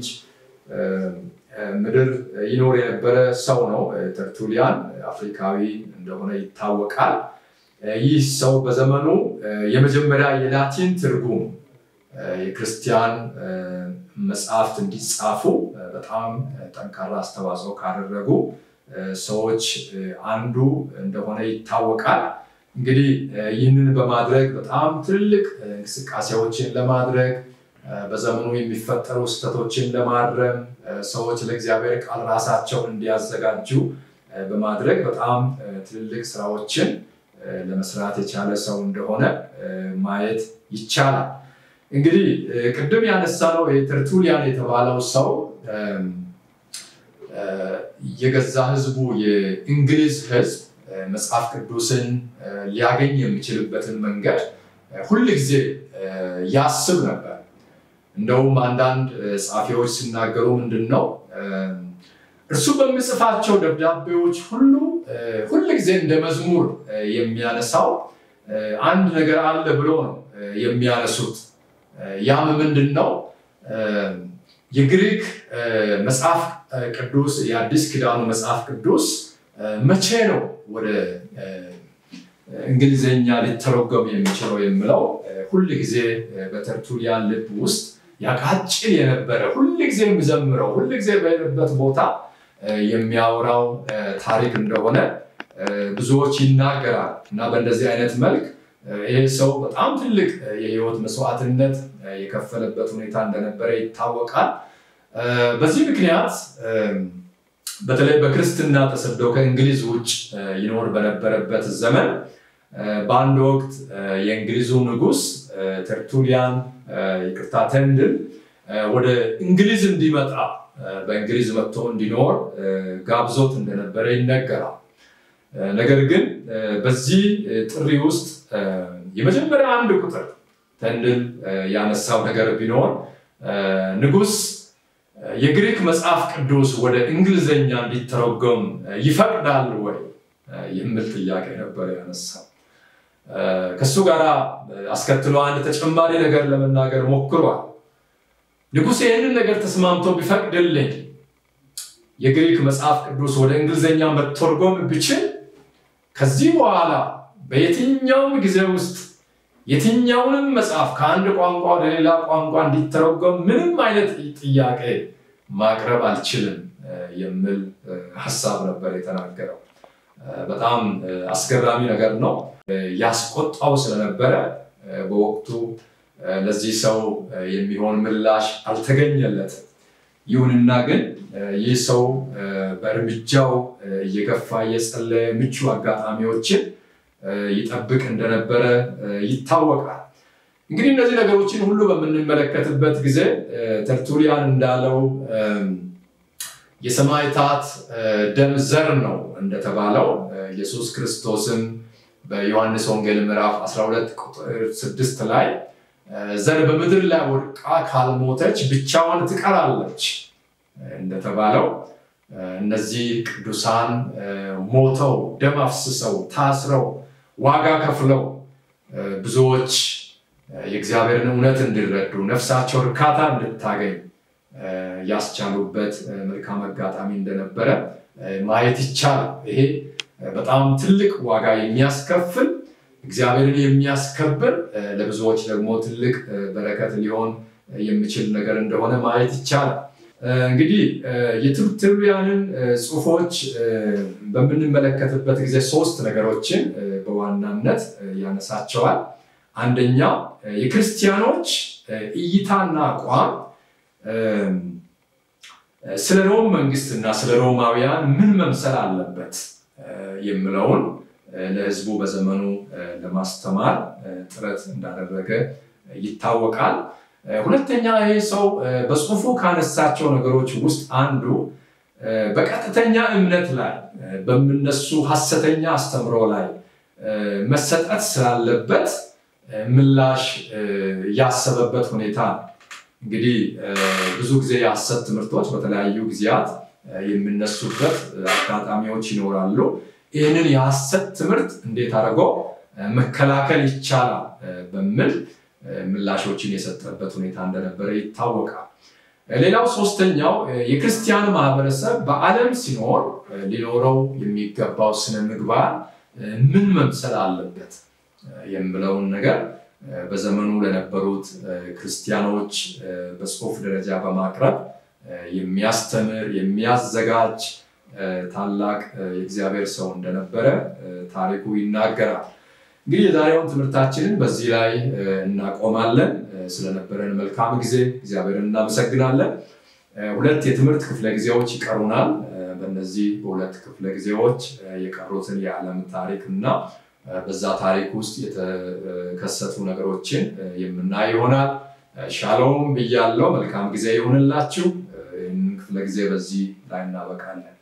ምድር ይኖር የነበረ ሰው ነው። ተርቱሊያን አፍሪካዊ እንደሆነ ይታወቃል። ይህ ሰው በዘመኑ የመጀመሪያ የላቲን ትርጉም የክርስቲያን መጽሐፍት እንዲጻፉ በጣም ጠንካራ አስተዋጽኦ ካደረጉ ሰዎች አንዱ እንደሆነ ይታወቃል። እንግዲህ ይህንን በማድረግ በጣም ትልልቅ እንቅስቃሴዎችን ለማድረግ በዘመኑ የሚፈጠሩ ስህተቶችን ለማረም ሰዎች ለእግዚአብሔር ቃል ራሳቸውን እንዲያዘጋጁ በማድረግ በጣም ትልልቅ ስራዎችን ለመስራት የቻለ ሰው እንደሆነ ማየት ይቻላል። እንግዲህ ቅድም ያነሳነው ተርቱሊያን የተባለው ሰው የገዛ ህዝቡ የእንግሊዝ ህዝብ መጽሐፍ ቅዱስን ሊያገኝ የሚችልበትን መንገድ ሁል ጊዜ ያስብ ነበር። እንደውም አንዳንድ ጸሐፊዎች ሲናገሩ ምንድን ነው እርሱ በሚጽፋቸው ደብዳቤዎች ሁሉ ሁል ጊዜ እንደ መዝሙር የሚያነሳው አንድ ነገር አለ ብሎ ነው የሚያነሱት። ያም ምንድን ነው? የግሪክ መጽሐፍ ቅዱስ የአዲስ ኪዳኑ መጽሐፍ ቅዱስ መቼ ነው ወደ እንግሊዝኛ ሊተረጎም የሚችለው የሚለው ሁል ጊዜ በተርቱሊያን ልብ ውስጥ ያቃጭል የነበረ ሁል ጊዜ የሚዘምረው ሁል ጊዜ በሄደበት ቦታ የሚያወራው ታሪክ እንደሆነ ብዙዎች ይናገራል እና በእንደዚህ አይነት መልክ ይህ ሰው በጣም ትልቅ የህይወት መስዋዕትነት የከፈለበት ሁኔታ እንደነበረ ይታወቃል። በዚህ ምክንያት በተለይ በክርስትና ተሰደው ከእንግሊዝ ውጭ ይኖር በነበረበት ዘመን በአንድ ወቅት የእንግሊዙ ንጉስ ተርቱሊያን ይቅርታ ተንድል ወደ እንግሊዝ እንዲመጣ በእንግሊዝ መጥቶ እንዲኖር ጋብዞት እንደነበረ ይነገራል። ነገር ግን በዚህ ጥሪ ውስጥ የመጀመሪያ አንድ ቁጥር ተንድል ያነሳው ነገር ቢኖር ንጉስ የግሪክ መጽሐፍ ቅዱስ ወደ እንግሊዝኛ እንዲተረጎም ይፈቅዳል ወይ የሚል ጥያቄ ነበር ያነሳው። ከሱ ጋር አስከትሎ አንድ ተጨማሪ ነገር ለመናገር ሞክሯል። ንጉሥ ይህንን ነገር ተስማምቶ ቢፈቅድልኝ የግሪክ መጽሐፍ ቅዱስ ወደ እንግሊዝኛ መተርጎም ብችል ከዚህ በኋላ በየትኛውም ጊዜ ውስጥ የትኛውንም መጽሐፍ ከአንድ ቋንቋ ወደ ሌላ ቋንቋ እንዲተረጎም ምንም አይነት ጥያቄ ማቅረብ አልችልም የሚል ሀሳብ ነበር የተናገረው። በጣም አስገራሚ ነገር ነው። ያስቆጣው ስለነበረ በወቅቱ ለዚህ ሰው የሚሆን ምላሽ አልተገኘለትም። ይሁንና ግን ይህ ሰው በእርምጃው እየገፋ እየጸለየ ምቹ አጋጣሚዎችን ይጠብቅ እንደነበረ ይታወቃል። እንግዲህ እነዚህ ነገሮችን ሁሉ በምንመለከትበት ጊዜ ተርቱሊያን እንዳለው የሰማዕታት ደም ዘር ነው እንደተባለው ኢየሱስ ክርስቶስም በዮሐንስ ወንጌል ምዕራፍ 12 ቁጥር 6 ላይ ዘር በምድር ላይ ወድቃ ካልሞተች ብቻዋን ትቀራለች እንደተባለው እነዚህ ቅዱሳን ሞተው ደም አፍስሰው ታስረው ዋጋ ከፍለው ብዙዎች የእግዚአብሔርን እውነት እንዲረዱ ነፍሳቸው እርካታ እንድታገኝ ያስቻሉበት መልካም አጋጣሚ እንደነበረ ማየት ይቻላል። ይሄ በጣም ትልቅ ዋጋ የሚያስከፍል እግዚአብሔርን የሚያስከብር ለብዙዎች ደግሞ ትልቅ በረከት ሊሆን የሚችል ነገር እንደሆነ ማየት ይቻላል። እንግዲህ የትርትሪያንን ጽሁፎች በምንመለከትበት ጊዜ ሶስት ነገሮችን በዋናነት ያነሳቸዋል። አንደኛ የክርስቲያኖች እይታና አቋም ስለ ሮም መንግስትና ስለ ሮማውያን ምን መምሰል አለበት የሚለውን ለህዝቡ በዘመኑ ለማስተማር ጥረት እንዳደረገ ይታወቃል። ሁለተኛ ይህ ሰው በጽሁፉ ካነሳቸው ነገሮች ውስጥ አንዱ በቀጥተኛ እምነት ላይ በሚነሱ ሀሰተኛ አስተምሮ ላይ መሰጠት ስላለበት ምላሽ ያሰበበት ሁኔታ እንግዲህ ብዙ ጊዜ የሀሰት ትምህርቶች በተለያዩ ጊዜያት የሚነሱበት አጋጣሚዎች ይኖራሉ። ይህንን የሀሰት ትምህርት እንዴት አድርጎ መከላከል ይቻላል በሚል ምላሾችን የሰጠበት ሁኔታ እንደነበረ ይታወቃል። ሌላው ሶስተኛው የክርስቲያን ማህበረሰብ በዓለም ሲኖር ሊኖረው የሚገባው ስነ ምግባር ምን መምሰል አለበት የሚለውን ነገር በዘመኑ ለነበሩት ክርስቲያኖች በጽሁፍ ደረጃ በማቅረብ የሚያስተምር የሚያዘጋጅ ታላቅ የእግዚአብሔር ሰው እንደነበረ ታሪኩ ይናገራል። እንግዲህ የዛሬውን ትምህርታችንን በዚህ ላይ እናቆማለን። ስለነበረን መልካም ጊዜ እግዚአብሔርን እናመሰግናለን። ሁለት የትምህርት ክፍለ ጊዜዎች ይቀሩናል። በእነዚህ በሁለት ክፍለ ጊዜዎች የቀሩትን የዓለም ታሪክ እና በዛ ታሪክ ውስጥ የተከሰቱ ነገሮችን የምናይ ይሆናል። ሻሎም ብያለው። መልካም ጊዜ ይሁንላችሁ። ይህንን ክፍለ ለጊዜ በዚህ ላይ እናበቃለን።